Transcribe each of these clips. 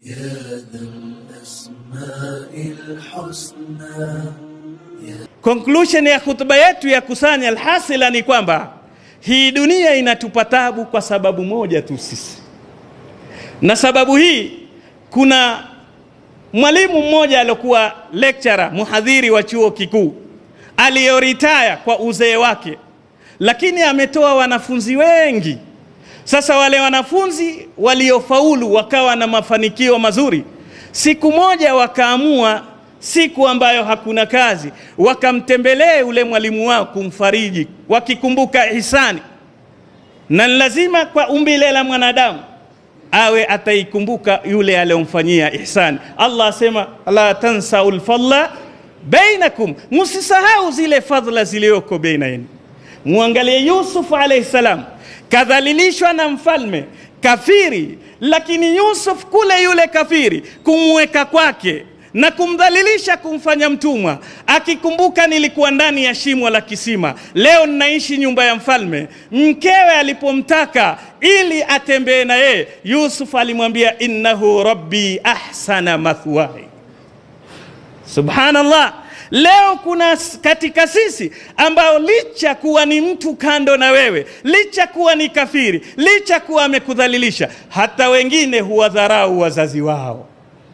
يا ذا الأسماء الحسنى Conclusion ya hutuba yetu ya kusanya alhasila ni kwamba hii dunia inatupa tabu kwa sababu moja tu sisi, na sababu hii, kuna mwalimu mmoja aliokuwa lecturer muhadhiri wa chuo kikuu aliyoritaya kwa uzee wake, lakini ametoa wanafunzi wengi. Sasa wale wanafunzi waliofaulu wakawa na mafanikio mazuri, siku moja wakaamua siku ambayo hakuna kazi, wakamtembelee ule mwalimu wao kumfariji, wakikumbuka ihsani, na lazima kwa umbile la mwanadamu awe ataikumbuka yule aliyomfanyia ihsani. Allah asema la tansau lfadla bainakum, musisahau zile fadhila zilizoko baina yenu. Muangalie Yusuf alayhi salam, kadhalilishwa na mfalme kafiri, lakini Yusuf kule yule kafiri kumweka kwake na kumdhalilisha kumfanya mtumwa, akikumbuka nilikuwa ndani ya shimo la kisima, leo ninaishi nyumba ya mfalme. Mkewe alipomtaka ili atembee na yeye, Yusuf alimwambia innahu rabbi ahsana mathwai. Subhanallah. Leo kuna katika sisi ambao licha kuwa ni mtu kando na wewe, licha kuwa ni kafiri, licha kuwa amekudhalilisha, hata wengine huwadharau wazazi wao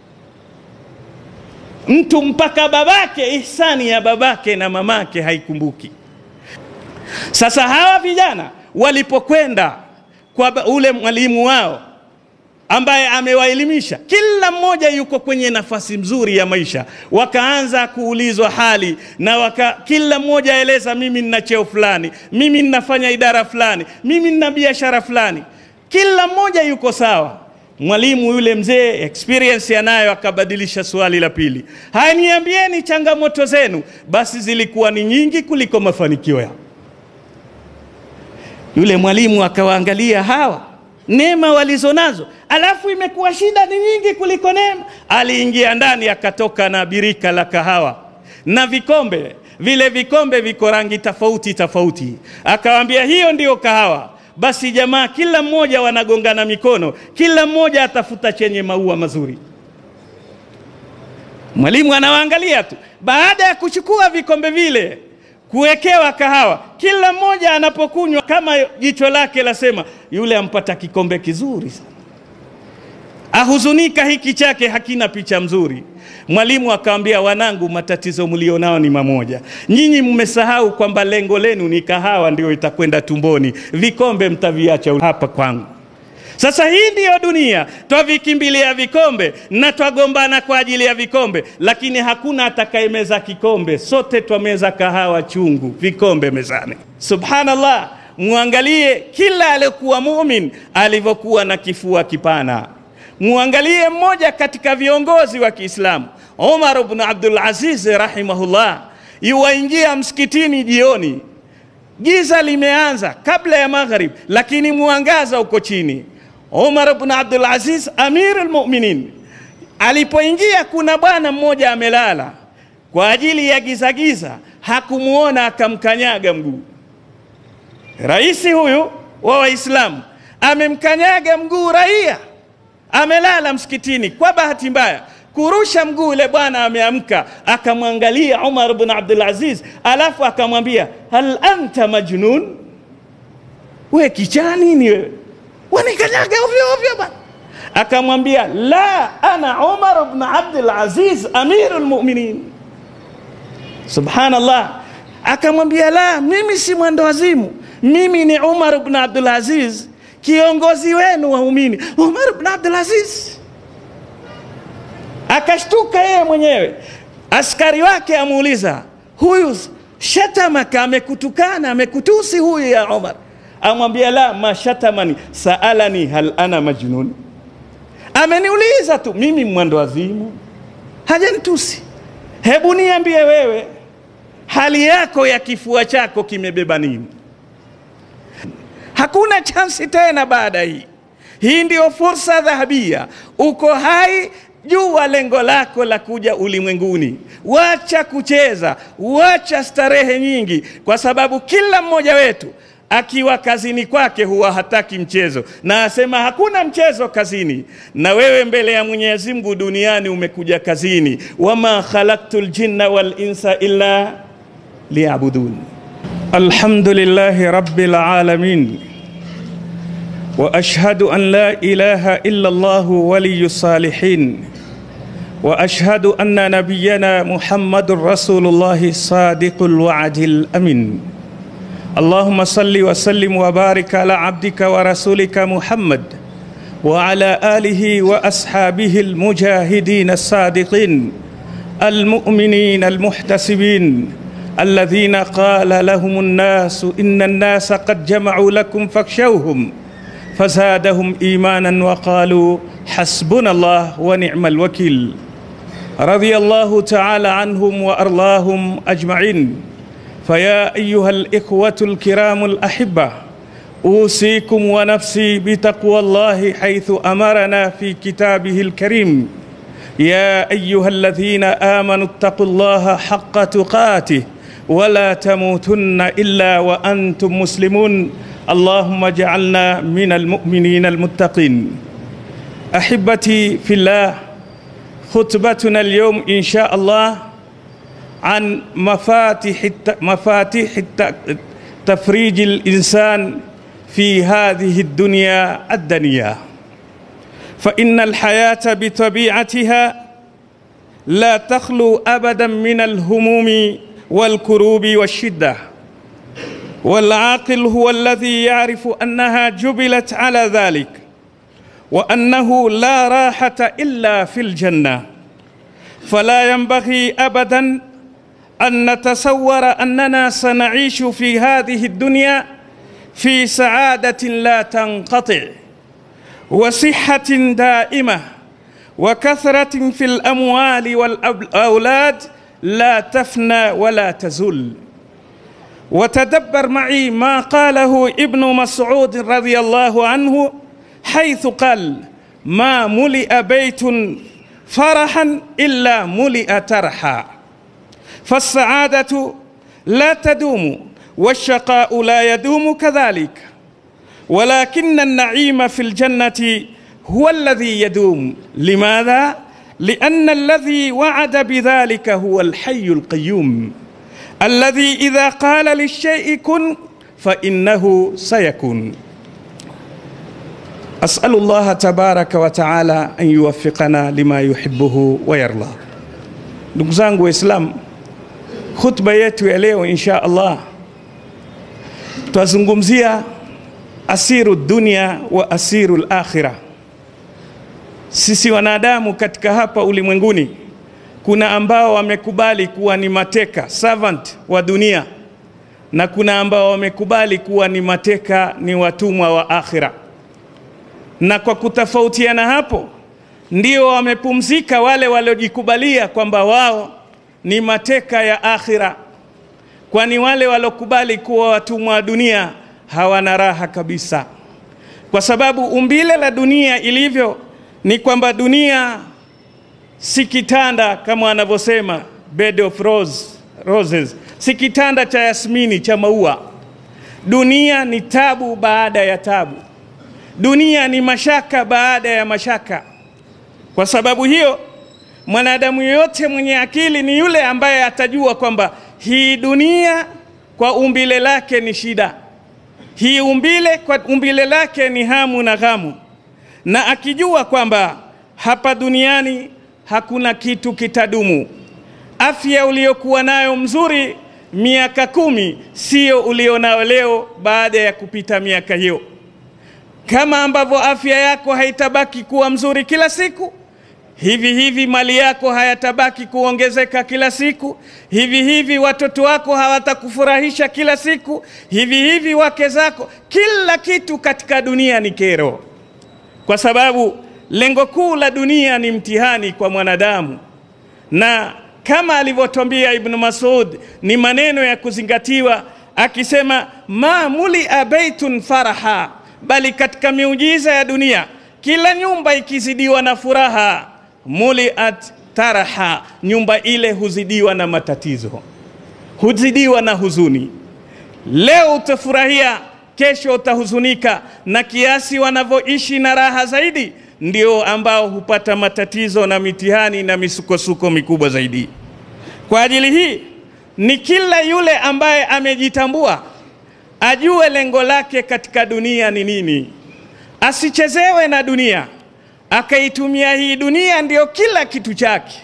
mtu mpaka babake, ihsani ya babake na mamake haikumbuki. Sasa hawa vijana walipokwenda kwa ule mwalimu wao ambaye amewaelimisha, kila mmoja yuko kwenye nafasi nzuri ya maisha, wakaanza kuulizwa hali na waka, kila mmoja aeleza, mimi nina cheo fulani, mimi ninafanya idara fulani, mimi nina biashara fulani. Kila mmoja yuko sawa. Mwalimu yule mzee experience anayo, akabadilisha swali la pili, haya, niambieni changamoto zenu. Basi zilikuwa ni nyingi kuliko mafanikio yao. Yule mwalimu akawaangalia hawa neema walizonazo, alafu imekuwa shida ni nyingi kuliko neema. Aliingia ndani, akatoka na birika la kahawa na vikombe. Vile vikombe viko rangi tofauti tofauti, akawaambia hiyo ndiyo kahawa. Basi jamaa kila mmoja wanagongana mikono, kila mmoja atafuta chenye maua mazuri. Mwalimu anawaangalia tu. Baada ya kuchukua vikombe vile kuwekewa kahawa, kila mmoja anapokunywa kama jicho lake lasema, yule ampata kikombe kizuri sana, ahuzunika hiki chake hakina picha mzuri. Mwalimu akamwambia, wanangu, matatizo mlionao ni mamoja. Nyinyi mmesahau kwamba lengo lenu ni kahawa, ndio itakwenda tumboni, vikombe mtaviacha hapa kwangu. Sasa hii ndiyo dunia, twavikimbilia vikombe na twagombana kwa ajili ya vikombe, lakini hakuna atakayemeza kikombe. Sote twameza kahawa chungu, vikombe mezani. Subhanallah, muangalie kila aliyekuwa mumin alivyokuwa na kifua kipana. Muangalie mmoja katika viongozi wa Kiislamu, Umar ibn Abdul Aziz rahimahullah, yuwaingia msikitini jioni, giza limeanza kabla ya maghrib, lakini mwangaza uko chini. Umar ibn Abdul Aziz Amirul Mu'minin alipoingia, kuna bwana mmoja amelala kwa ajili ya giza giza, hakumuona akamkanyaga mguu. Raisi huyu wa Waislamu amemkanyaga mguu raia, amelala msikitini. Kwa bahati mbaya kurusha mguu, ule bwana ameamka, akamwangalia Umar ibn Abdul Aziz, alafu akamwambia hal anta majnun, we kichaa nini wewe wanikanyaga ovyo ovyo bwana. Akamwambia la ana Umar ibn Abdul Aziz amirul mu'minin. Subhanallah, akamwambia la, mimi si mwendo wazimu, mimi ni Umar ibn Abdul Aziz, kiongozi wenu waumini. Umar ibn Abdul Aziz akashtuka yeye mwenyewe. Askari wake amuuliza, huyu shatamaka, amekutukana, amekutusi huyu ya Umar? amwambia la mashatamani saalani hal ana majnun, ameniuliza tu mimi mwendo wazimu, hajanitusi. Hebu niambie wewe, hali yako ya kifua chako kimebeba nini? Hakuna chansi tena baada hii. Hii ndio fursa dhahabia, uko hai jua lengo lako la kuja ulimwenguni. Wacha kucheza, wacha starehe nyingi, kwa sababu kila mmoja wetu akiwa kazini kwake huwa hataki mchezo, na asema hakuna mchezo kazini. Na wewe mbele ya Mwenyezi Mungu duniani umekuja kazini, wama khalaqtul jinna wal insa illa liyabudun. Alhamdulillahi rabbil alamin wa ashhadu an la ilaha illa Allah waliyus salihin wa ashhadu anna nabiyyana Muhammadur Rasulullah sadiqul wa'dil amin. اللهم صل وسلم وبارك على عبدك ورسولك محمد وعلى اله واصحابه المجاهدين الصادقين المؤمنين المحتسبين الذين قال لهم الناس ان الناس قد جمعوا لكم فاخشوهم فزادهم ايمانا وقالوا حسبنا الله ونعم الوكيل رضي الله تعالى عنهم وارضاهم اجمعين فيا ايها الاخوه الكرام الاحبه اوصيكم ونفسي بتقوى الله حيث امرنا في كتابه الكريم يا ايها الذين امنوا اتقوا الله حق تقاته ولا تموتن الا وانتم مسلمون اللهم اجعلنا من المؤمنين المتقين احبتي في الله خطبتنا اليوم ان شاء الله عن مفاتيح مفاتيح تفريج الانسان في هذه الدنيا الدنيا فان الحياه بطبيعتها لا تخلو ابدا من الهموم والكروب والشده والعاقل هو الذي يعرف انها جبلت على ذلك وانه لا راحه الا في الجنه فلا ينبغي ابدا ان نتصور اننا سنعيش في هذه الدنيا في سعاده لا تنقطع وصحه دائمه وكثره في الاموال والاولاد لا تفنى ولا تزول وتدبر معي ما قاله ابن مسعود رضي الله عنه حيث قال ما ملئ بيت فرحا الا ملئ ترحا فالسعاده لا تدوم والشقاء لا يدوم كذلك ولكن النعيم في الجنه هو الذي يدوم لماذا لان الذي وعد بذلك هو الحي القيوم الذي اذا قال للشيء كن فانه سيكون اسال الله تبارك وتعالى ان يوفقنا لما يحبه ويرضى ndugu zangu waislamu khutba yetu ya leo insha allah twazungumzia asiru dunia wa asiru lakhira sisi wanadamu katika hapa ulimwenguni kuna ambao wamekubali kuwa ni mateka servant wa dunia na kuna ambao wamekubali kuwa ni mateka ni watumwa wa akhira na kwa kutofautiana hapo ndio wamepumzika wale waliojikubalia kwamba wao ni mateka ya akhira kwani wale walokubali kuwa watumwa wa dunia hawana raha kabisa kwa sababu umbile la dunia ilivyo ni kwamba dunia si kitanda kama wanavyosema bed of rose, roses si kitanda cha yasmini cha maua dunia ni tabu baada ya tabu dunia ni mashaka baada ya mashaka kwa sababu hiyo mwanadamu yeyote mwenye akili ni yule ambaye atajua kwamba hii dunia kwa umbile lake ni shida hii umbile kwa umbile lake ni hamu na ghamu na akijua kwamba hapa duniani hakuna kitu kitadumu afya uliyokuwa nayo mzuri miaka kumi sio ulionayo leo baada ya kupita miaka hiyo kama ambavyo afya yako haitabaki kuwa mzuri kila siku hivi hivi mali yako hayatabaki kuongezeka kila siku hivi hivi watoto wako hawatakufurahisha kila siku hivi hivi wake zako kila kitu katika dunia ni kero kwa sababu lengo kuu la dunia ni mtihani kwa mwanadamu na kama alivyotwambia ibnu masud ni maneno ya kuzingatiwa akisema ma mulia beitun faraha bali katika miujiza ya dunia kila nyumba ikizidiwa na furaha muliat taraha nyumba ile huzidiwa na matatizo huzidiwa na huzuni leo utafurahia kesho utahuzunika, na kiasi wanavyoishi na raha zaidi ndio ambao hupata matatizo na mitihani na misukosuko mikubwa zaidi. Kwa ajili hii ni kila yule ambaye amejitambua ajue lengo lake katika dunia ni nini, asichezewe na dunia akaitumia hii dunia ndiyo kila kitu chake,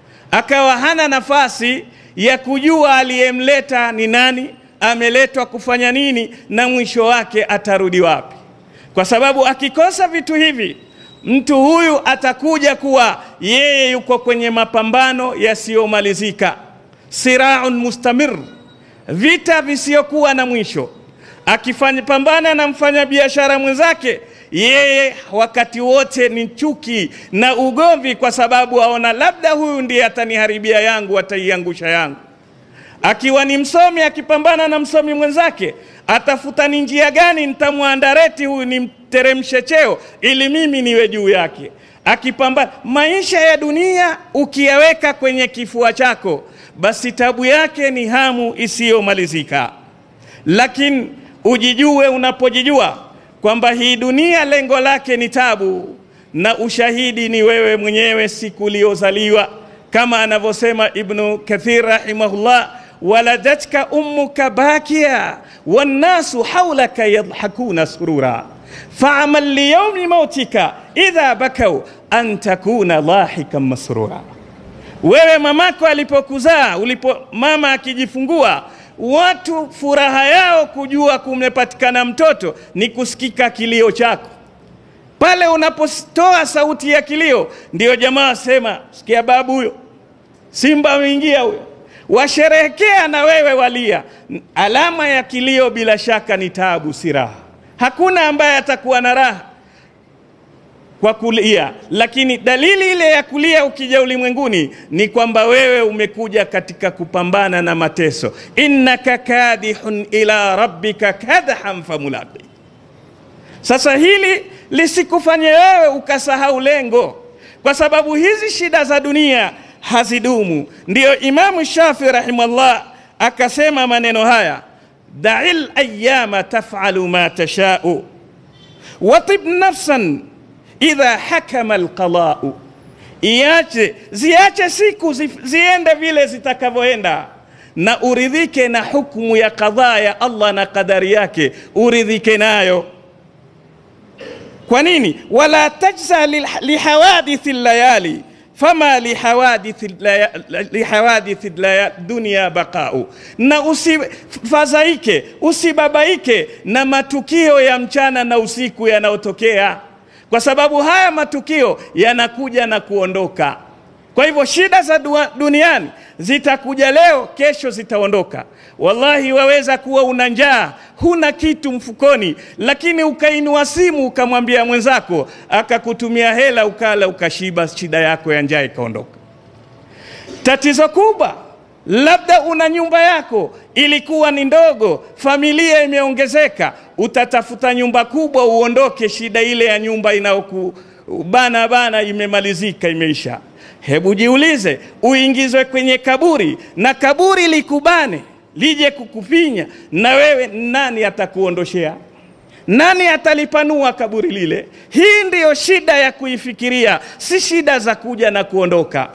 akawa hana nafasi ya kujua aliyemleta ni nani, ameletwa kufanya nini, na mwisho wake atarudi wapi. Kwa sababu akikosa vitu hivi, mtu huyu atakuja kuwa yeye yuko kwenye mapambano yasiyomalizika, siraun mustamir, vita visiyokuwa na mwisho. Akifanya pambana na mfanyabiashara mwenzake yeye wakati wote ni chuki na ugomvi, kwa sababu aona labda huyu ndiye ataniharibia yangu, ataiangusha yangu. Akiwa ni msomi, akipambana na msomi mwenzake, atafuta ni njia gani nitamwandareti huyu, nimteremshe cheo ili mimi niwe juu yake. Akipambana maisha ya dunia, ukiyaweka kwenye kifua chako, basi tabu yake ni hamu isiyomalizika. Lakini ujijue unapojijua kwamba hii dunia lengo lake ni tabu, na ushahidi ni wewe mwenyewe siku uliyozaliwa, kama anavyosema Ibnu Kathir rahimahullah, waladatka ummuka bakia wannasu haulaka yadhakuna surura faamal liyaumi mautika idha bakau an takuna lahikan masrura. Wewe mamako alipokuzaa, ulipo mama akijifungua watu furaha yao kujua kumepatikana mtoto ni kusikika kilio chako. Pale unapotoa sauti ya kilio, ndio jamaa sema, sikia babu huyo, simba ameingia huyo, washerehekea na wewe walia. Alama ya kilio bila shaka ni tabu, si raha. Hakuna ambaye atakuwa na raha kwa kulia, lakini dalili ile ya kulia ukija ulimwenguni ni kwamba wewe umekuja katika kupambana na mateso. innaka kadihun ila rabbika kadhan famulaqi. Sasa hili lisikufanye wewe ukasahau lengo, kwa sababu hizi shida za dunia hazidumu. Ndiyo Imamu Shafi rahimahullah akasema maneno haya, da'il ayyama taf'alu ma tasha'u watib nafsan idha hakama alqadau, iache ziache siku zi, ziende vile zitakavyoenda, na uridhike na hukumu ya kadhaa ya Allah na kadari yake, uridhike nayo. Kwa nini? wala tajza lihawadithi layali fama lihawadithi lihawadithi dunia baqau, na usifadhaike usibabaike na matukio ya mchana na usiku yanayotokea kwa sababu haya matukio yanakuja na kuondoka. Kwa hivyo shida za duniani zitakuja leo, kesho zitaondoka. Wallahi, waweza kuwa una njaa, huna kitu mfukoni, lakini ukainua simu ukamwambia mwenzako, akakutumia hela, ukala ukashiba, shida yako ya njaa ikaondoka. Tatizo kubwa labda una nyumba yako ilikuwa ni ndogo, familia imeongezeka, utatafuta nyumba kubwa uondoke, shida ile ya nyumba inayokubana bana imemalizika, imeisha. Hebu jiulize, uingizwe kwenye kaburi na kaburi likubane lije kukufinya, na wewe nani atakuondoshea? Nani atalipanua kaburi lile? Hii ndiyo shida ya kuifikiria, si shida za kuja na kuondoka.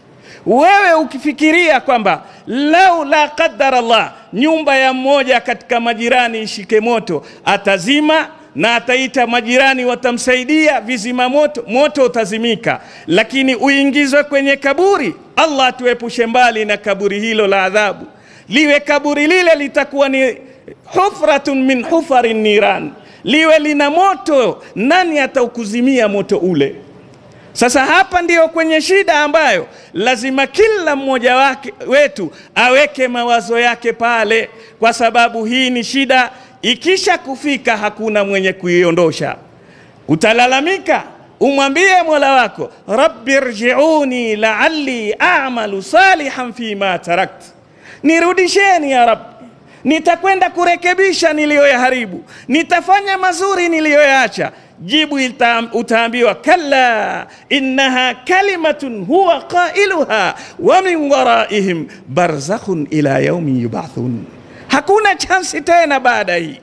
Wewe ukifikiria kwamba lau la qadar Allah, nyumba ya mmoja katika majirani ishike moto, atazima na ataita majirani, watamsaidia vizima moto, moto utazimika. Lakini uingizwe kwenye kaburi, Allah atuepushe mbali na kaburi hilo la adhabu. Liwe kaburi lile litakuwa ni hufratun min hufari niran, liwe lina moto, nani ataukuzimia moto ule? Sasa hapa ndiyo kwenye shida ambayo lazima kila mmoja wake wetu aweke mawazo yake pale, kwa sababu hii ni shida, ikisha kufika hakuna mwenye kuiondosha. Utalalamika, umwambie Mola wako, rabbi rjiuni la'alli a'malu salihan fima tarakt, nirudisheni ya Rabbi, nitakwenda kurekebisha niliyoyaharibu, nitafanya mazuri niliyoyaacha. Jibu ita, utaambiwa kalla innaha kalimatun huwa qailuha wa min waraihim barzakhun ila yaumi yubathun. Hakuna chansi tena baada hii.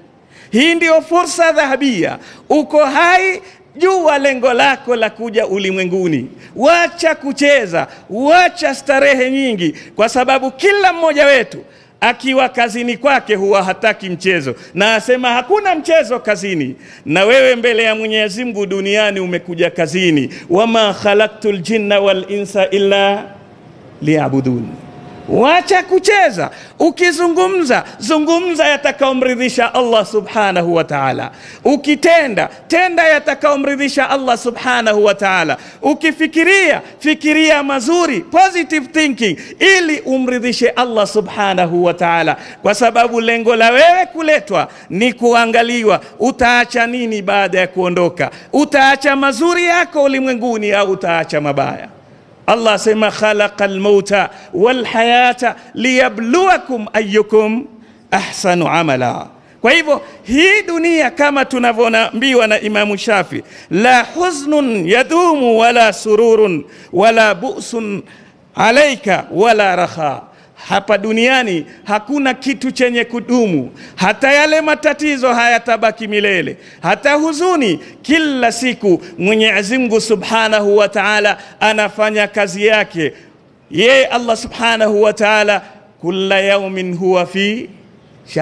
Hii ndio fursa dhahabia. Uko hai, jua lengo lako la kuja ulimwenguni. Wacha kucheza, wacha starehe nyingi, kwa sababu kila mmoja wetu akiwa kazini kwake huwa hataki mchezo, na asema hakuna mchezo kazini. Na wewe mbele ya Mwenyezi Mungu duniani umekuja kazini, wama khalaqtul jinna wal insa illa liyabudun. Wacha kucheza. Ukizungumza zungumza yatakaomridhisha Allah subhanahu wa ta'ala. Ukitenda tenda yatakaomridhisha Allah subhanahu wa ta'ala. Ukifikiria fikiria mazuri, positive thinking, ili umridhishe Allah subhanahu wa ta'ala, kwa sababu lengo la wewe kuletwa ni kuangaliwa utaacha nini baada ya kuondoka. Utaacha mazuri yako ulimwenguni au utaacha mabaya? Allah asema khalaqa almauta walhayata liyabluwakum ayyukum ahsanu amala. Kwa hivyo hii dunia kama tunavyoambiwa na Imamu Shafi, la huznun yadumu wala sururun wala bu'sun alaika wala raha hapa duniani hakuna kitu chenye kudumu, hata yale matatizo hayatabaki milele, hata huzuni. Kila siku Mwenyezi Mungu Subhanahu wa Ta'ala anafanya kazi yake. Yeye Allah Subhanahu wa Ta'ala, kulla yaumin huwa fi sha'n,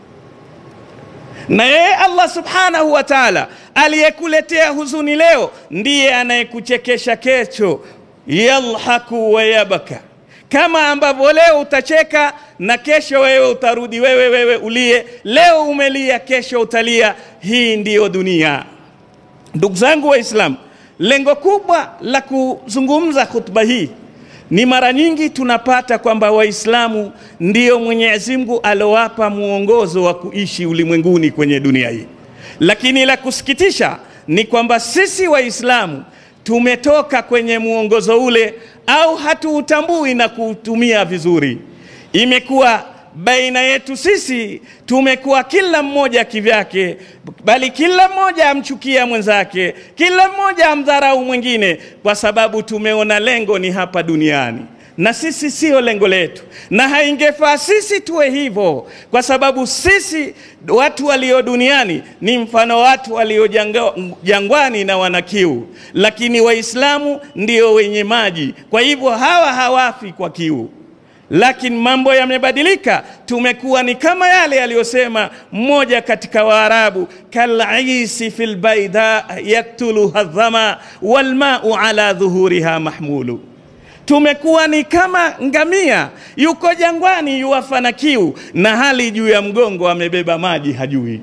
na yeye Allah Subhanahu wa Ta'ala aliyekuletea huzuni leo ndiye anayekuchekesha kesho. Yalhaku wa yabaka kama ambavyo leo utacheka na kesho wewe utarudi wewe wewe ulie. Leo umelia, kesho utalia. Hii ndiyo dunia. Ndugu zangu Waislamu, lengo kubwa la kuzungumza khutba hii ni mara nyingi tunapata kwamba Waislamu ndiyo Mwenyezi Mungu alowapa muongozo wa kuishi ulimwenguni kwenye dunia hii, lakini la kusikitisha ni kwamba sisi Waislamu tumetoka kwenye muongozo ule au hatuutambui na kuutumia vizuri. Imekuwa baina yetu sisi, tumekuwa kila mmoja kivyake, bali kila mmoja amchukia mwenzake, kila mmoja amdharau mwingine, kwa sababu tumeona lengo ni hapa duniani na sisi sio lengo letu, na haingefaa sisi tuwe hivyo, kwa sababu sisi watu walio duniani ni mfano watu walio jangwani na wana kiu, lakini Waislamu ndio wenye maji. Kwa hivyo hawa hawafi kwa kiu, lakini mambo yamebadilika. Tumekuwa ni kama yale yaliyosema mmoja katika Waarabu, kalaisi fil baida yaktuluha dhama walmau ala dhuhuriha mahmulu tumekuwa ni kama ngamia yuko jangwani yuwafa na kiu, na hali juu ya mgongo amebeba maji hajui.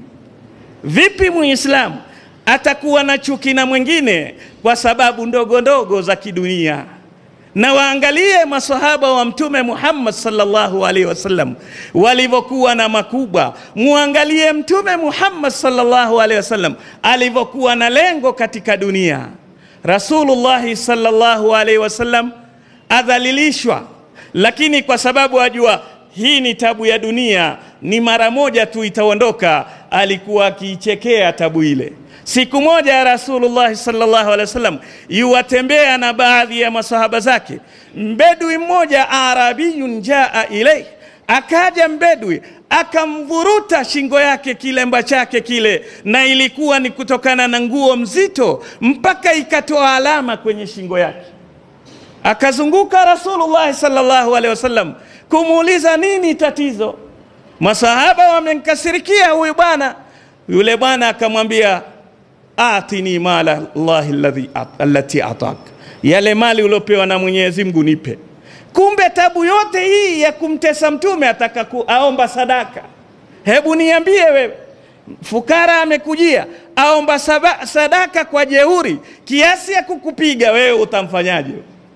Vipi muislamu atakuwa na chuki na mwingine kwa sababu ndogo ndogo za kidunia? Na waangalie masahaba wa Mtume Muhammad sallallahu alaihi wasallam walivyokuwa na makubwa. Muangalie Mtume Muhammad sallallahu alaihi wasallam alivyokuwa na lengo katika dunia. Rasulullahi sallallahu alaihi wasallam adhalilishwa, lakini kwa sababu ajua hii ni tabu ya dunia, ni mara moja tu itaondoka, alikuwa akiichekea tabu ile. Siku moja ya Rasulullah sallallahu alaihi wasallam yuwatembea na baadhi ya masahaba zake, mbedui mmoja arabiyun jaa ilai, akaja mbedui akamvuruta shingo yake kilemba chake kile, na ilikuwa ni kutokana na nguo mzito, mpaka ikatoa alama kwenye shingo yake. Akazunguka Rasulullah sallallahu alaihi wasallam kumuuliza nini tatizo. Masahaba wamemkasirikia huyu bwana. Yule bwana akamwambia atini mala llahi alladhi allati atak, yale mali uliopewa na Mwenyezi Mungu nipe. Kumbe tabu yote hii ya kumtesa mtume ataka aomba sadaka. Hebu niambie wewe, fukara amekujia aomba saba, sadaka kwa jeuri kiasi ya kukupiga wewe, utamfanyaje?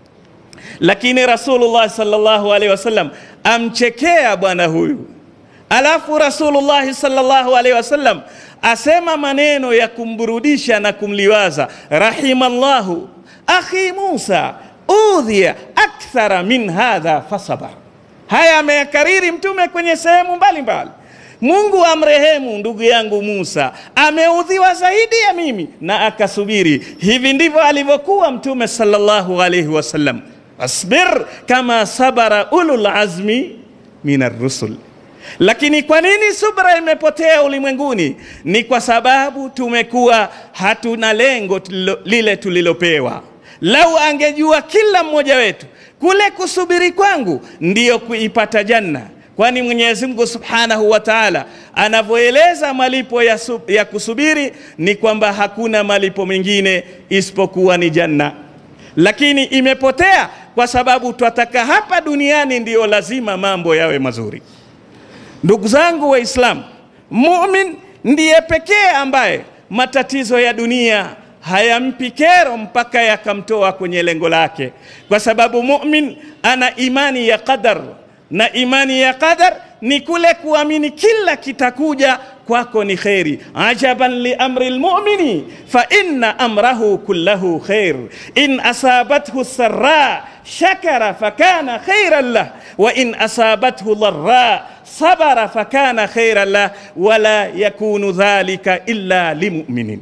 Lakini Rasulullah sallallahu alaihi wasallam amchekea bwana huyu, alafu Rasulullah sallallahu alaihi wasallam asema maneno ya kumburudisha na kumliwaza, rahimallahu akhi Musa udhiya akthara min hadha fasabar. Haya ameyakariri Mtume kwenye sehemu mbalimbali. Mungu amrehemu ndugu yangu Musa, ameudhiwa zaidi ya mimi na akasubiri. Hivi ndivyo alivyokuwa Mtume sallallahu alaihi wasallam. Asbir kama sabara ulul azmi min ar-rusul. Lakini kwa nini subra imepotea ulimwenguni? Ni kwa sababu tumekuwa hatuna lengo tulilo, lile tulilopewa. Lau angejua kila mmoja wetu kule kusubiri kwangu ndiyo kuipata janna, kwani Mwenyezi Mungu Subhanahu wa Ta'ala anavyoeleza malipo ya, sub, ya kusubiri ni kwamba hakuna malipo mengine isipokuwa ni janna, lakini imepotea kwa sababu twataka hapa duniani ndiyo lazima mambo yawe mazuri. Ndugu zangu Waislamu, mumin ndiye pekee ambaye matatizo ya dunia hayampi kero mpaka yakamtoa kwenye lengo lake, kwa sababu mumin ana imani ya qadar, na imani ya qadar ni kule kuamini kila kitakuja kwako ni kheri. ajaban li amri lmumini fa inna amrahu kullahu khair in asabathu sarra shakara fakana khairan lah wa in asabathu dharra sabara fakana khairan lah wala yakunu dhalika illa limuminin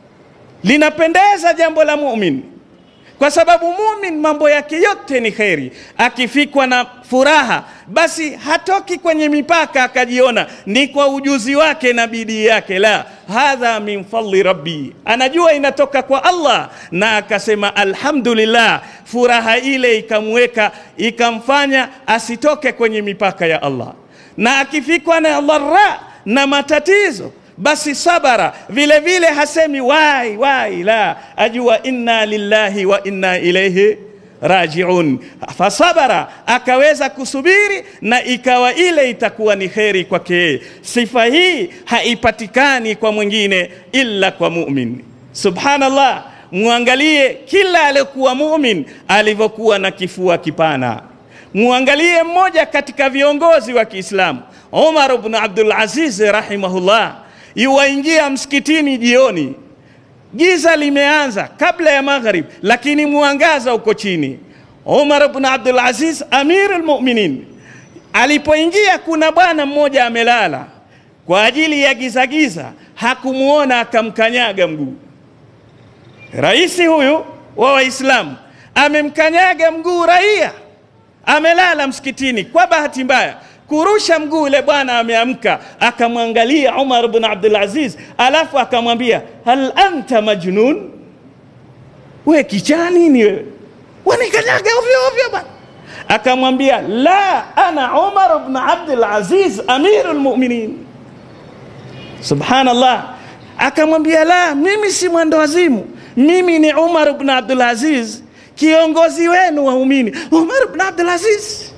linapendeza jambo la mumin kwa sababu mumin mambo yake yote ni kheri. Akifikwa na furaha, basi hatoki kwenye mipaka akajiona ni kwa ujuzi wake na bidii yake. La, hadha min fadli rabbi, anajua inatoka kwa Allah, na akasema alhamdulillah. Furaha ile ikamweka ikamfanya asitoke kwenye mipaka ya Allah, na akifikwa na dharra na matatizo basi sabara vile vile hasemi wai wai, la ajua inna lillahi wa inna ilaihi rajiun. Fasabara, akaweza kusubiri na ikawa ile itakuwa ni kheri kwake yeye. Sifa hii haipatikani kwa mwingine illa kwa mumin. Subhanallah, muangalie kila aliyokuwa mumin alivyokuwa na kifua kipana. Muangalie mmoja katika viongozi wa Kiislamu Umar ibn Abdul Aziz rahimahullah yuwaingia msikitini jioni, giza limeanza kabla ya maghrib, lakini mwangaza uko chini. Umar ibn Abdul Aziz amirul mu'minin alipoingia, kuna bwana mmoja amelala kwa ajili ya giza giza, hakumuona akamkanyaga mguu. Raisi huyu wa Waislamu amemkanyaga mguu raia, amelala msikitini. Kwa bahati mbaya kurusha mguu ule bwana ameamka, akamwangalia Umar bin Abdul Aziz, alafu akamwambia hal anta majnun, we kichaa nini wewe, wanikanyaga ovyo ovyo bwana. Akamwambia la, ana Umar bin Abdul Aziz amirul mu'minin. Subhanallah, akamwambia la, mimi si mwendo wazimu, mimi ni Umar bin Abdul Aziz, kiongozi wenu waumini. Umar bin Abdul Aziz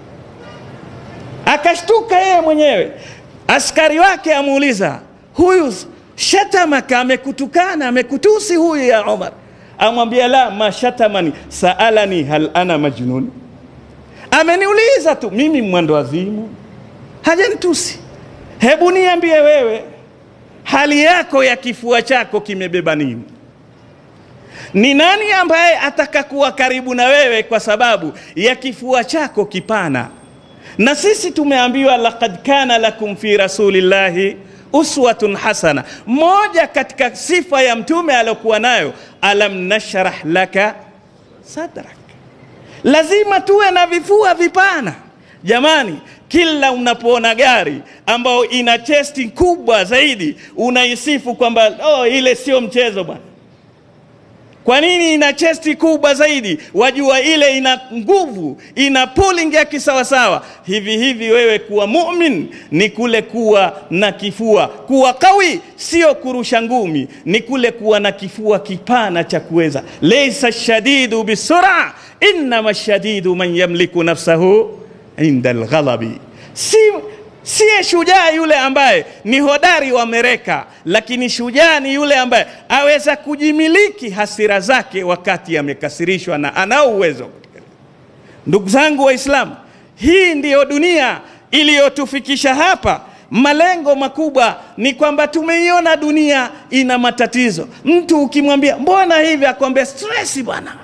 akashtuka yeye mwenyewe. Askari wake amuuliza, huyu shatamaka, amekutukana amekutusi huyu ya Umar? Amwambia la, ma shatamani saalani hal ana majnun, ameniuliza tu mimi mwendo wazimu, hajanitusi. Hebu niambie wewe, hali yako ya kifua chako kimebeba nini? Ni nani ambaye atakakuwa karibu na wewe kwa sababu ya kifua chako kipana? na sisi tumeambiwa laqad kana lakum fi rasulillahi uswatun hasana. Moja katika sifa ya mtume aliyokuwa nayo, alam nashrah laka sadrak, lazima tuwe na vifua vipana. Jamani, kila unapoona gari ambayo ina chesti kubwa zaidi unaisifu kwamba oh, ile sio mchezo bwana. Kwa nini ina chesti kubwa zaidi? Wajua ile ina nguvu, ina pulling ya kisawasawa. Hivi hivi wewe kuwa mumin ni kule kuwa na kifua, kuwa kawi sio kurusha ngumi, ni kule kuwa na kifua kipana cha kuweza. Laysa shadidu bisura, innama shadidu man yamliku nafsahu inda alghalabi. Si siye shujaa yule ambaye ni hodari wa mereka, lakini shujaa ni yule ambaye aweza kujimiliki hasira zake wakati amekasirishwa na anao uwezo. Ndugu zangu Waislamu, hii ndiyo dunia iliyotufikisha hapa. Malengo makubwa ni kwamba tumeiona dunia ina matatizo. Mtu ukimwambia mbona hivi, akwambia stresi bwana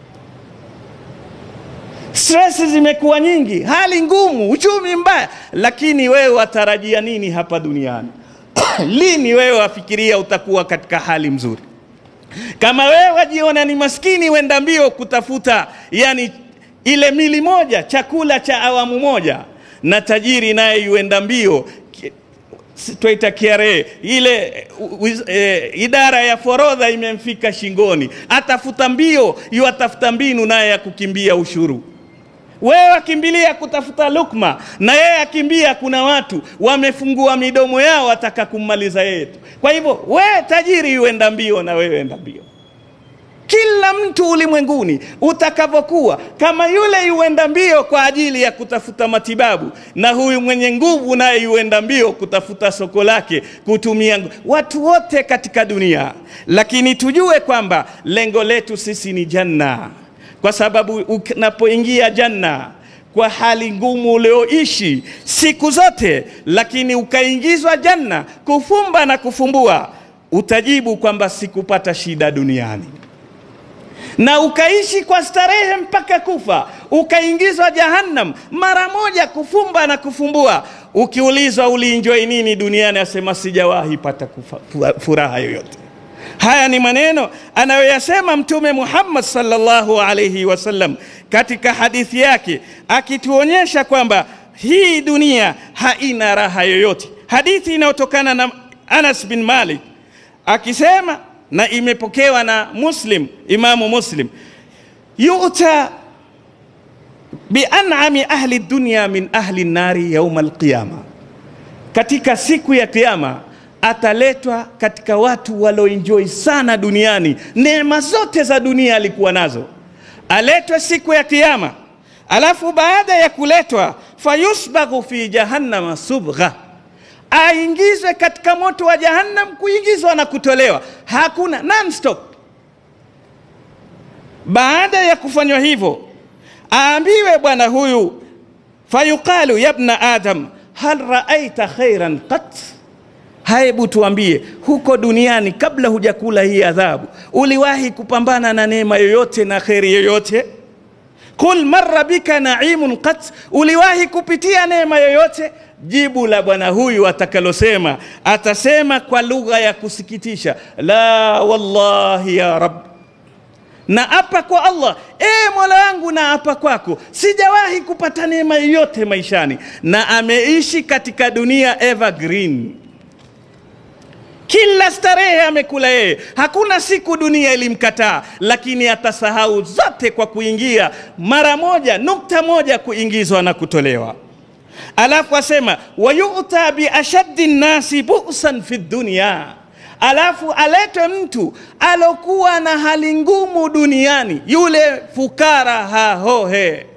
stress zimekuwa nyingi, hali ngumu, uchumi mbaya, lakini wewe watarajia nini hapa duniani? Lini wewe wafikiria utakuwa katika hali mzuri? Kama wewe wajiona ni maskini, wenda mbio kutafuta yani ile mili moja, chakula cha awamu moja, na tajiri naye yuenda mbio Ki- si- twaita KRA ile uh, wiz- eh, idara ya forodha imemfika shingoni, atafuta mbio yu atafuta mbinu naye ya kukimbia ushuru. Wewe akimbilia kutafuta lukma na yeye akimbia, kuna watu wamefungua midomo yao wataka kummaliza yeye tu. Kwa hivyo wewe tajiri yuenda mbio na wewe enda mbio kila mtu ulimwenguni utakavyokuwa kama yule yuenda mbio kwa ajili ya kutafuta matibabu na huyu mwenye nguvu naye yuenda mbio kutafuta soko lake kutumia ngu- watu wote katika dunia lakini tujue kwamba lengo letu sisi ni janna kwa sababu unapoingia janna kwa hali ngumu ulioishi siku zote lakini ukaingizwa janna kufumba na kufumbua utajibu kwamba sikupata shida duniani na ukaishi kwa starehe mpaka kufa, ukaingizwa jahannam mara moja, kufumba na kufumbua. Ukiulizwa ulienjoy nini duniani, asema sijawahi pata kufa, fu- furaha yoyote. Haya ni maneno anayoyasema Mtume Muhammad sallallahu alayhi wasallam katika hadithi yake, akituonyesha kwamba hii dunia haina raha yoyote. Hadithi inayotokana na Anas bin Malik akisema na imepokewa na Muslim, Imamu Muslim, yuta bianami ahli dunya min ahli nari yauma alqiyama, katika siku ya Kiyama ataletwa katika watu walioenjoy sana duniani, neema zote za dunia alikuwa nazo, aletwe siku ya Kiyama, alafu baada ya kuletwa fayusbaghu fi jahannama subgha aingizwe katika moto wa jahannam, kuingizwa na kutolewa, hakuna non-stop. Baada ya kufanywa hivyo, aambiwe bwana huyu, fayuqalu yabna adam hal raaita khairan qat, hebu tuambie, huko duniani kabla hujakula hii adhabu, uliwahi kupambana na neema yoyote na kheri yoyote? Qul marra bika naimun qat, uliwahi kupitia neema yoyote? Jibu la bwana huyu atakalosema, atasema kwa lugha ya kusikitisha, la wallahi ya rab, na apa kwa Allah, e mola wangu, na apa kwako, sijawahi kupata neema yoyote maishani, na ameishi katika dunia evergreen kila starehe amekula yeye, hakuna siku dunia ilimkataa, lakini atasahau zote kwa kuingia mara moja, nukta moja, kuingizwa na kutolewa. Alafu asema wayuta biashaddi nnasi busan fi dunya, alafu aletwe mtu alokuwa na hali ngumu duniani, yule fukara hahohe,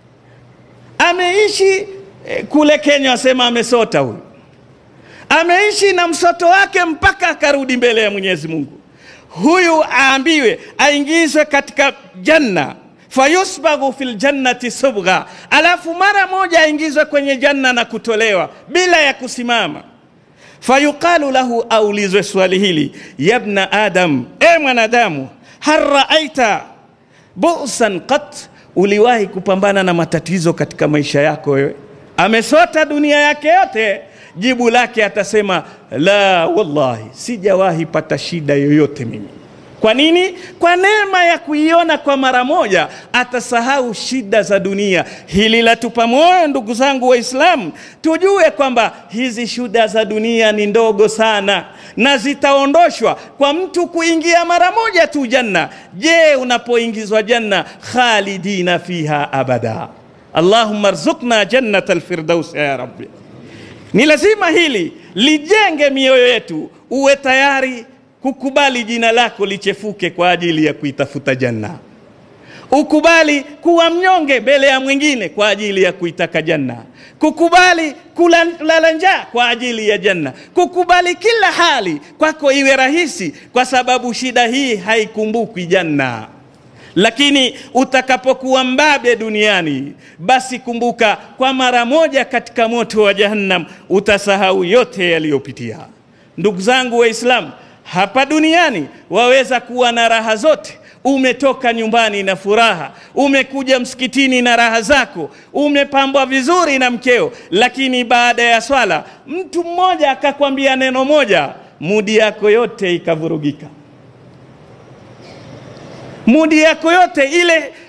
ameishi eh, kule Kenya, asema amesota huyu ameishi na msoto wake mpaka akarudi mbele ya Mwenyezi Mungu. Huyu aambiwe aingizwe katika janna, fayusbaghu fil jannati subgha, alafu mara moja aingizwe kwenye janna na kutolewa bila ya kusimama. Fayuqalu lahu, aulizwe swali hili, yabna adam, e mwanadamu, hal raaita busan qat, uliwahi kupambana na matatizo katika maisha yako wewe? Amesota dunia yake yote jibu lake atasema la wallahi, sijawahi pata shida yoyote mimi. Kwa nini? Kwa neema ya kuiona kwa mara moja, atasahau shida za dunia. Hili latupa moyo, ndugu zangu Waislamu, tujue kwamba hizi shida za dunia ni ndogo sana na zitaondoshwa kwa mtu kuingia mara moja tu janna. Je, unapoingizwa janna, khalidina fiha abada. Allahumma rzuqna jannata alfirdaus ya rabbi. Ni lazima hili lijenge mioyo yetu, uwe tayari kukubali jina lako lichefuke kwa ajili ya kuitafuta janna. Ukubali kuwa mnyonge mbele ya mwingine kwa ajili ya kuitaka janna. Kukubali kulala njaa kwa ajili ya janna. Kukubali kila hali kwako iwe rahisi, kwa sababu shida hii haikumbukwi janna. Lakini utakapokuwa mbabe duniani, basi kumbuka kwa mara moja katika moto wa Jahannam utasahau yote yaliyopitia. Ndugu zangu Waislamu, hapa duniani waweza kuwa na raha zote. Umetoka nyumbani na furaha, umekuja msikitini na raha zako, umepambwa vizuri na mkeo, lakini baada ya swala mtu mmoja akakwambia neno moja, mudi yako yote ikavurugika mudi yako yote ile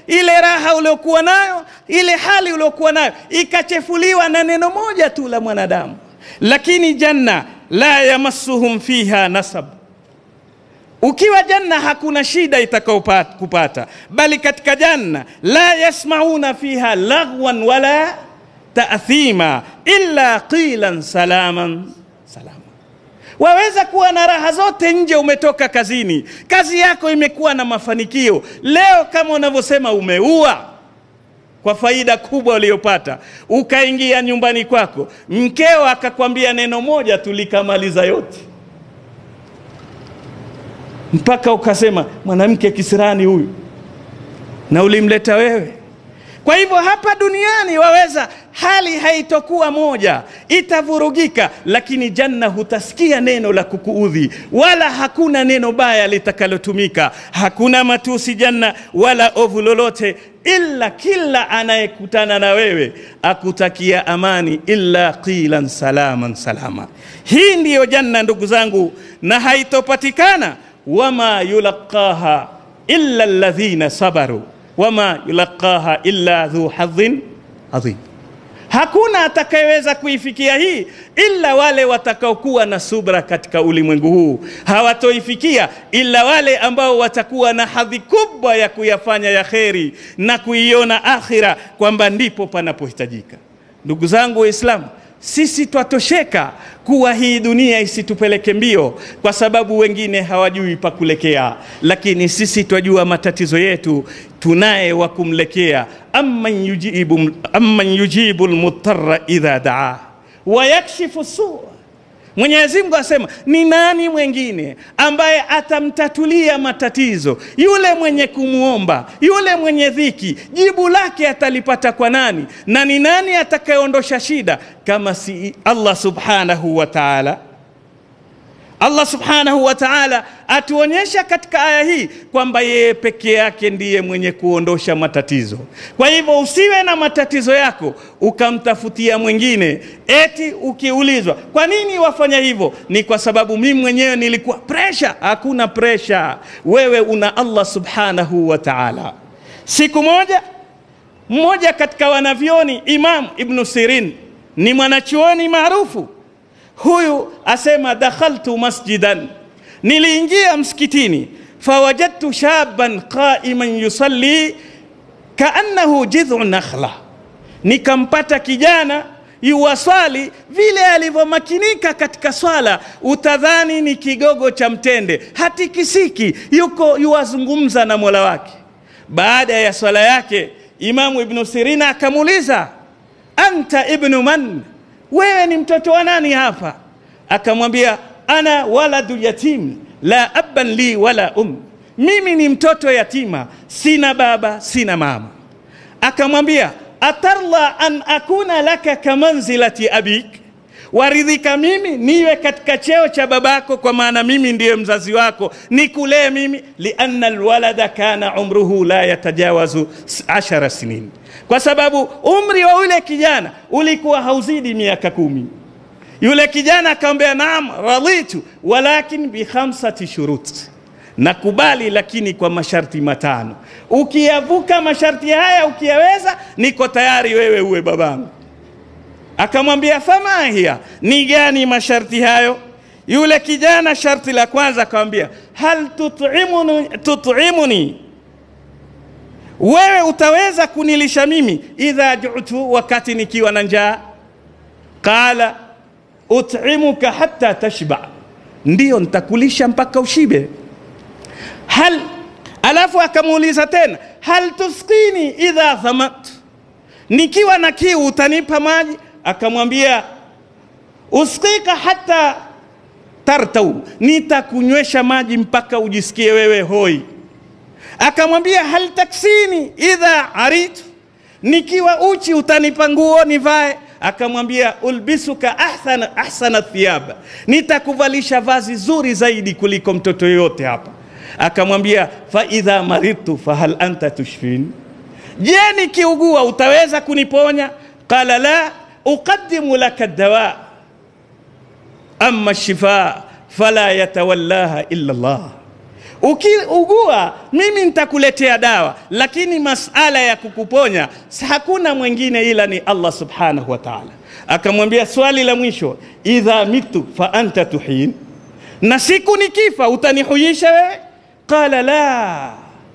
ile raha uliokuwa nayo, ile hali uliokuwa nayo ikachefuliwa na neno moja tu la mwanadamu. Lakini janna la yamassuhum fiha nasab, ukiwa janna hakuna shida itakayokupata, bali katika janna la yasmauna fiha laghwan wala taathima illa qilan salaman salama. Waweza kuwa na raha zote nje, umetoka kazini, kazi yako imekuwa na mafanikio. Leo kama unavyosema, umeua kwa faida kubwa uliyopata, ukaingia nyumbani kwako, mkeo akakwambia neno moja tu likamaliza yote, mpaka ukasema mwanamke kisirani huyu, na ulimleta wewe. Kwa hivyo hapa duniani waweza, hali haitokuwa moja, itavurugika, lakini janna hutasikia neno la kukuudhi, wala hakuna neno baya litakalotumika, hakuna matusi janna, wala ovu lolote, illa kila anayekutana na wewe akutakia amani, illa qilan salaman salama. Hii ndiyo janna, ndugu zangu, na haitopatikana wama yulaqaha illa alladhina sabaru wama yulaqaha illa dhu hadhin adhim, hakuna atakayeweza kuifikia hii ila wale watakaokuwa na subra katika ulimwengu huu. Hawatoifikia ila wale ambao watakuwa na hadhi kubwa ya kuyafanya ya kheri na kuiona akhira kwamba ndipo panapohitajika. Ndugu zangu Waislamu, sisi twatosheka kuwa hii dunia isitupeleke mbio, kwa sababu wengine hawajui pa kulekea, lakini sisi twajua matatizo yetu, tunaye wa kumlekea. amman yujibu, amman yujibu lmutarra idha daa wa yakshifu sua Mwenyezi Mungu asema ni nani mwengine ambaye atamtatulia matatizo? Yule mwenye kumwomba, yule mwenye dhiki, jibu lake atalipata kwa nani? Na ni nani atakayeondosha shida kama si Allah subhanahu wa ta'ala? Allah subhanahu wa ta'ala atuonyesha katika aya hii kwamba yeye peke yake ndiye mwenye kuondosha matatizo. Kwa hivyo usiwe na matatizo yako ukamtafutia mwingine, eti ukiulizwa kwa nini wafanya hivyo, ni kwa sababu mimi mwenyewe nilikuwa pressure. Hakuna pressure, wewe una Allah subhanahu wa ta'ala. Siku moja mmoja katika wanavyoni Imam Ibn Sirin ni mwanachuoni maarufu huyu asema, dakhaltu masjidan, niliingia msikitini, fawajadtu shaban qaiman yusalli kaannahu jidhu nakhla, nikampata kijana yuwaswali vile alivyomakinika katika swala, utadhani ni kigogo cha mtende, hatikisiki, yuko yuwazungumza na mola wake. Baada ya swala yake, Imamu Ibnu Sirina akamuuliza, anta ibnu man wewe ni mtoto wa nani hapa? Akamwambia, ana waladu yatim la abban li wala um, mimi ni mtoto yatima, sina baba sina mama. Akamwambia, atarla an akuna laka kamanzilati abik, waridhika mimi niwe katika cheo cha babako, kwa maana mimi ndiye mzazi wako, nikulee mimi. lianna alwalada kana umruhu la yatajawazu ashara sinin kwa sababu umri wa yule kijana ulikuwa hauzidi miaka kumi. Yule kijana akamwambia, naam raditu walakin bi khamsati shurut, nakubali lakini kwa masharti matano. Ukiyavuka masharti haya ukiyaweza, niko tayari wewe uwe babangu. Akamwambia, fama hiya, ni gani masharti hayo? Yule kijana sharti la kwanza akamwambia, hal tut'imuni, tut'imuni wewe utaweza kunilisha mimi idha jutu, wakati nikiwa na njaa? Qala ut'imuka hatta tashba, ndiyo nitakulisha mpaka ushibe. Hal, alafu akamuuliza tena, hal tusqini idha dhamat, nikiwa na kiu utanipa maji? Akamwambia usqika hatta tartau, nitakunywesha maji mpaka ujisikie wewe hoi akamwambia hal taksini idha aritu, nikiwa uchi utanipa nguo nivae? Akamwambia ulbisuka ahsana, ahsana thiyab, nitakuvalisha vazi zuri zaidi kuliko mtoto yoyote hapa. Akamwambia fa idha maridtu fahal anta tushfin, je, nikiugua utaweza kuniponya? Qala la uqaddimu laka dawa amma shifa fala yatawallaha illa Allah Ukiugua mimi nitakuletea dawa, lakini masala ya kukuponya hakuna mwingine ila ni Allah subhanahu wa ta'ala. Akamwambia swali la mwisho, idha mitu fa anta tuhin, na siku nikifa utanihuisha wewe? Qala la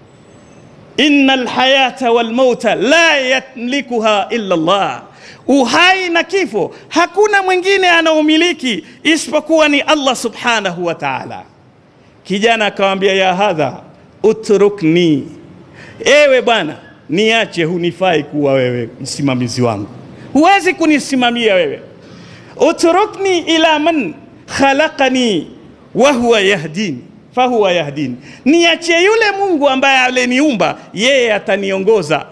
inna alhayata walmauta la yamlikuha illa Allah, uhai na kifo hakuna mwingine anaumiliki isipokuwa ni Allah subhanahu wa ta'ala. Kijana akamwambia ya hadha utrukni, ewe bwana niache, hunifai kuwa wewe msimamizi wangu, huwezi kunisimamia wewe. Utrukni ila man khalaqani wa huwa yahdini fahuwa yahdini, niachie yule Mungu ambaye aliniumba, yeye ataniongoza.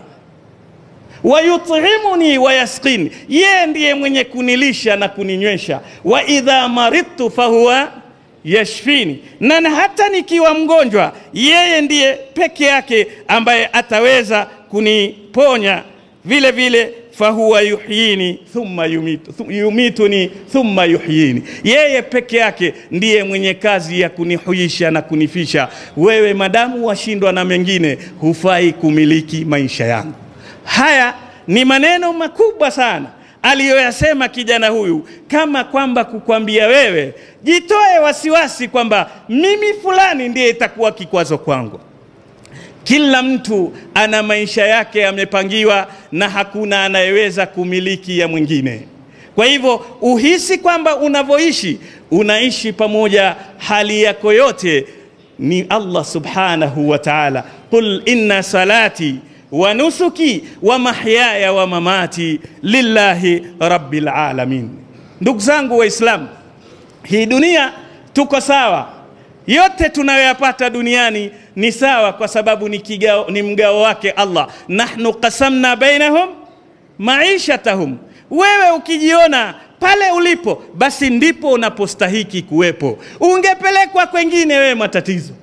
Wayutimuni wayasqini, yeye ndiye mwenye kunilisha na kuninywesha. Wa idha maridtu fahuwa yashfini, na hata nikiwa mgonjwa, yeye ndiye peke yake ambaye ataweza kuniponya. Vile vile fahuwa yuhyini thumma yumitu, thu- yumituni thumma yuhyini, yeye peke yake ndiye mwenye kazi ya kunihuisha na kunifisha. Wewe madamu washindwa na mengine, hufai kumiliki maisha yangu. Haya ni maneno makubwa sana aliyoyasema kijana huyu, kama kwamba kukwambia wewe jitoe wasiwasi kwamba mimi fulani ndiye itakuwa kikwazo kwangu. Kila mtu ana maisha yake yamepangiwa, na hakuna anayeweza kumiliki ya mwingine. Kwa hivyo uhisi kwamba unavyoishi unaishi pamoja, hali yako yote ni Allah subhanahu wa ta'ala. Qul inna salati wa nusuki wa mahyaya wa mamati lillahi rabbil alamin. Ndugu zangu Waislamu, hii dunia tuko sawa, yote tunayoyapata duniani ni sawa, kwa sababu ni, kigao, ni mgao wake Allah. Nahnu qasamna bainahum maishatahum. Wewe ukijiona pale ulipo, basi ndipo unapostahiki kuwepo. Ungepelekwa kwengine, wewe matatizo.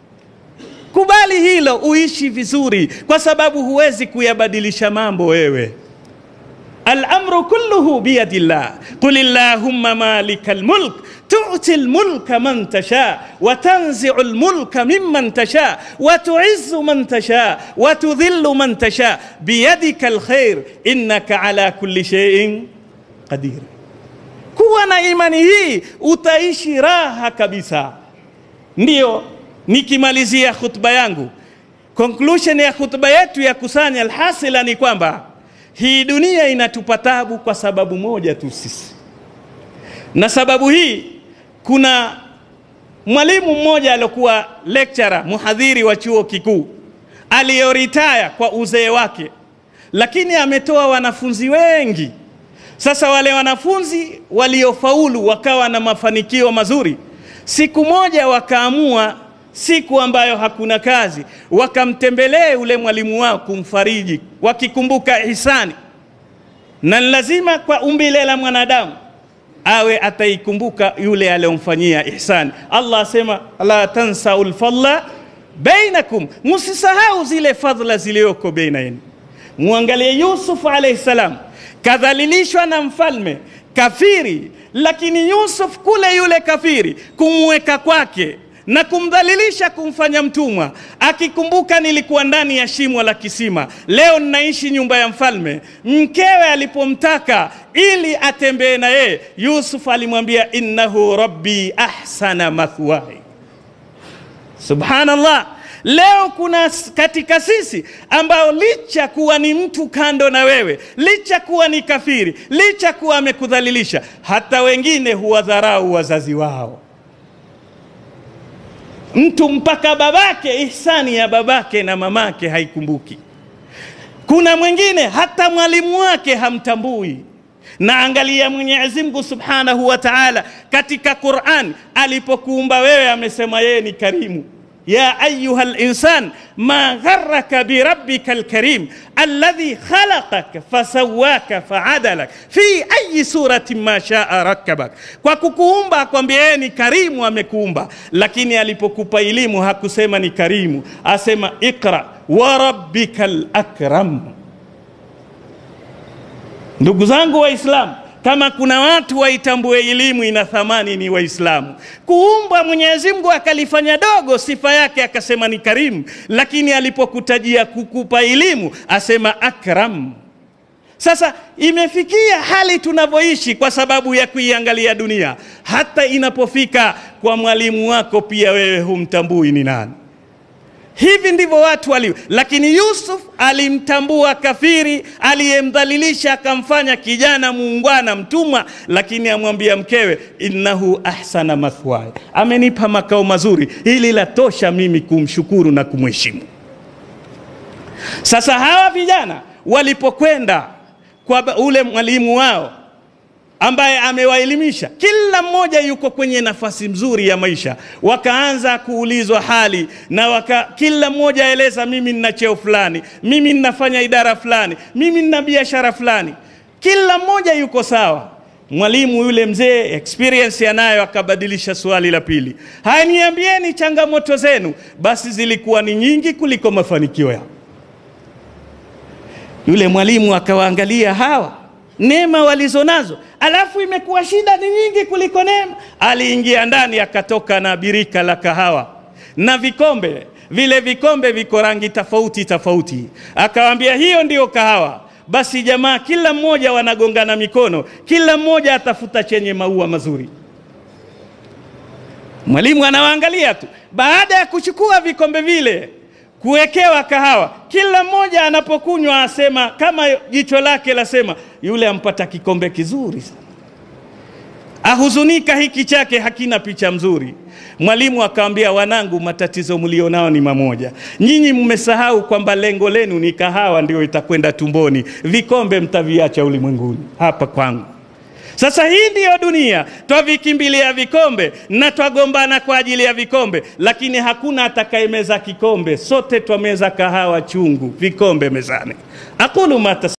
Kubali hilo, uishi vizuri, kwa sababu huwezi kuyabadilisha mambo wewe. Al-amru kulluhu biyadillah qul illahumma malikal mulk tu'ti al-mulka man tasha wa tanzi'u al-mulka mimman tasha wa tu'izzu man tasha wa tudhillu man tasha biyadika al-khair innaka ala kulli shay'in qadir. Kuwa na imani hii utaishi raha kabisa. Ndiyo nikimalizia khutba yangu, conclusion ya khutba yetu ya kusanya alhasila ni kwamba hii dunia inatupa tabu kwa sababu moja tu sisi, na sababu hii, kuna mwalimu mmoja aliokuwa lecturer muhadhiri wa chuo kikuu aliyoritaya kwa uzee wake, lakini ametoa wanafunzi wengi. Sasa wale wanafunzi waliofaulu wakawa na mafanikio mazuri, siku moja wakaamua siku ambayo hakuna kazi, wakamtembelee ule mwalimu wao kumfariji, wakikumbuka ihsani, na ni lazima kwa umbile la mwanadamu awe ataikumbuka yule aliyomfanyia ihsani. Allah asema la tansau lfadla bainakum, musisahau zile fadhila zilizoko baina yenu. Muangalie Yusuf alayhi salam, kadhalilishwa na mfalme kafiri, lakini Yusuf kule yule kafiri kumweka kwake na kumdhalilisha kumfanya mtumwa, akikumbuka nilikuwa ndani ya shimo la kisima, leo ninaishi nyumba ya mfalme. Mkewe alipomtaka ili atembee na yeye, Yusuf alimwambia innahu rabbi ahsana mathwai. Subhanallah. Leo kuna katika sisi ambao licha kuwa ni mtu kando na wewe, licha kuwa ni kafiri, licha kuwa amekudhalilisha, hata wengine huwadharau wazazi wao mtu mpaka babake, ihsani ya babake na mamake haikumbuki. Kuna mwingine hata mwalimu wake hamtambui. Na angalia Mwenyezi Mungu Subhanahu wa Ta'ala katika Qur'an alipokuumba wewe, amesema yeye ni karimu. Ya ayuha linsan ma gharraka birabbika alkarim alladhi khalaqaka fasawaka faadalak fi ayi suratin ma shaa rakkabak, kwa kukuumba akwambia yeye ni karimu, amekuumba. Lakini alipokupa elimu hakusema ni karimu, asema iqra wa rabbika lakram. Ndugu zangu Waislamu, kama kuna watu waitambue elimu ina thamani ni Waislamu. Kuumbwa Mwenyezi Mungu akalifanya dogo, sifa yake akasema ni karimu, lakini alipokutajia kukupa elimu asema akram. Sasa imefikia hali tunavyoishi kwa sababu ya kuiangalia dunia, hata inapofika kwa mwalimu wako pia wewe humtambui ni nani. Hivi ndivyo watu walivyo, lakini Yusuf alimtambua kafiri aliyemdhalilisha, akamfanya kijana muungwana, mtumwa, lakini amwambia mkewe, innahu ahsana mathwaya, amenipa makao mazuri, hili latosha mimi kumshukuru na kumheshimu. Sasa hawa vijana walipokwenda kwa ule mwalimu wao ambaye amewaelimisha, kila mmoja yuko kwenye nafasi nzuri ya maisha. Wakaanza kuulizwa hali na waka, kila mmoja aeleza, mimi nina cheo fulani, mimi ninafanya idara fulani, mimi nina biashara fulani. Kila mmoja yuko sawa. Mwalimu yule mzee experience anayo, akabadilisha swali la pili, haya, niambieni changamoto zenu. Basi zilikuwa ni nyingi kuliko mafanikio yao. Yule mwalimu akawaangalia hawa neema walizonazo, alafu imekuwa shida ni nyingi kuliko neema. Aliingia ndani akatoka na birika la kahawa na vikombe, vile vikombe viko rangi tofauti tofauti, akawaambia hiyo ndiyo kahawa. Basi jamaa kila mmoja wanagongana mikono, kila mmoja atafuta chenye maua mazuri. Mwalimu anawaangalia tu. Baada ya kuchukua vikombe vile kuwekewa kahawa, kila mmoja anapokunywa asema kama jicho lake lasema, yule ampata kikombe kizuri sana, ahuzunika, hiki chake hakina picha mzuri. Mwalimu akamwambia, wanangu, matatizo mlionao ni mamoja. Nyinyi mmesahau kwamba lengo lenu ni kahawa, ndio itakwenda tumboni, vikombe mtaviacha ulimwenguni, hapa kwangu. Sasa hii ndiyo dunia, twavikimbilia vikombe na twagombana kwa ajili ya vikombe, lakini hakuna atakayemeza kikombe. Sote twameza kahawa chungu, vikombe mezani. aqulu ma